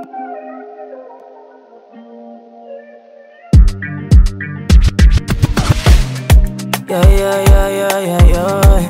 Yeah, yeah, yeah, yeah, yeah, yeah.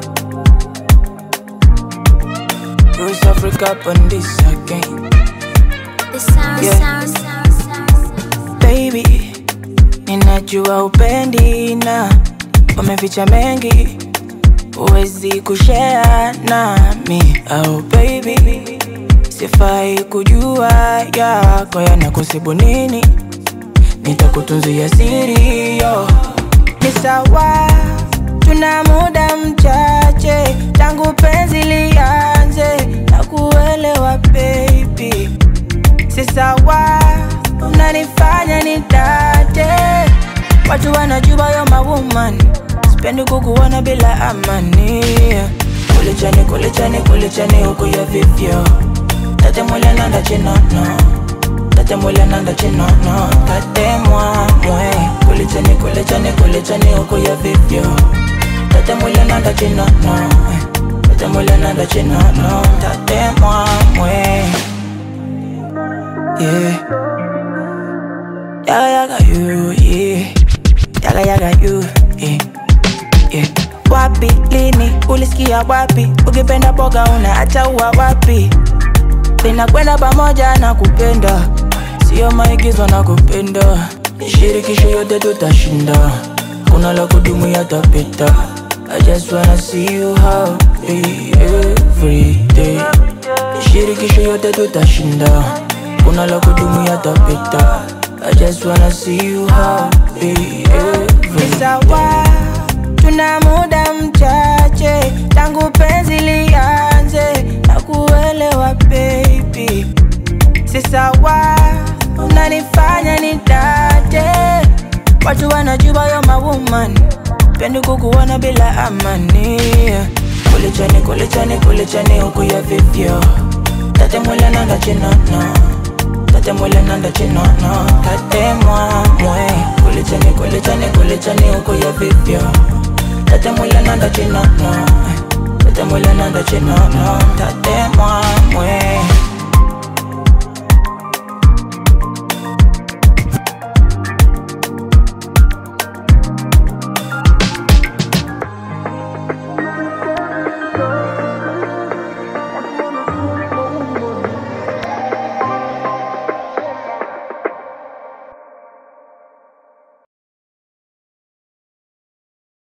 Bruce Africa on this again. The sound, Yeah. sound, sound, sound, sound. Baby, ninajua upendi na umeficha mengi, huwezi kushare nami. Oh baby, sifai kujua yako yanakusibu nini, nitakutunzia siri yo. Ni sawa, tuna muda mchache tangu penzi lianze na kuelewa baby si sawa, unanifanya nitate. Watu wanajua yo mawoman, sipendi kukuona bila amani. Kulichani, kulichani, kulichani huku ya vivyo tate mwile nanda chinono tate mwile nanda chinono tate mwamwe kulichani, kulichani, kulichani huku ya vivyo tate mwile nanda chinono tate mwile nanda chinono tate mwamwe yeah. Yaga yaga you, yeah. Yaga yaga you, yeah. Yeah. Wapi lini ulisikia wapi? Ukipenda boga unaacha ua wapi? Linakwenda pamoja na kupenda, sio maigizo na kupenda. Shirikisho yote tutashinda, kuna la kudumu yatapita. I just wanna see you happy every day. Shirikisho yote tutashinda, kuna la kudumu yatapita. I just wanna see you happy every day. Sawa, tuna muda mchache tangu penzi lianze na kuelewa baby, si sawa, unanifanya nitate. Watu wanajua yo mawoman, pendi kukuona bila amani. Kulichani, kulichani, kulichani huku ya vivyo tate mwile nanda chinono tate mwile nanda chinono tate mwamwe kulichani, kulichani, kulichani huku ya vivyo tate mwile nanda chinono tate mwile nanda chinono tate mwamwe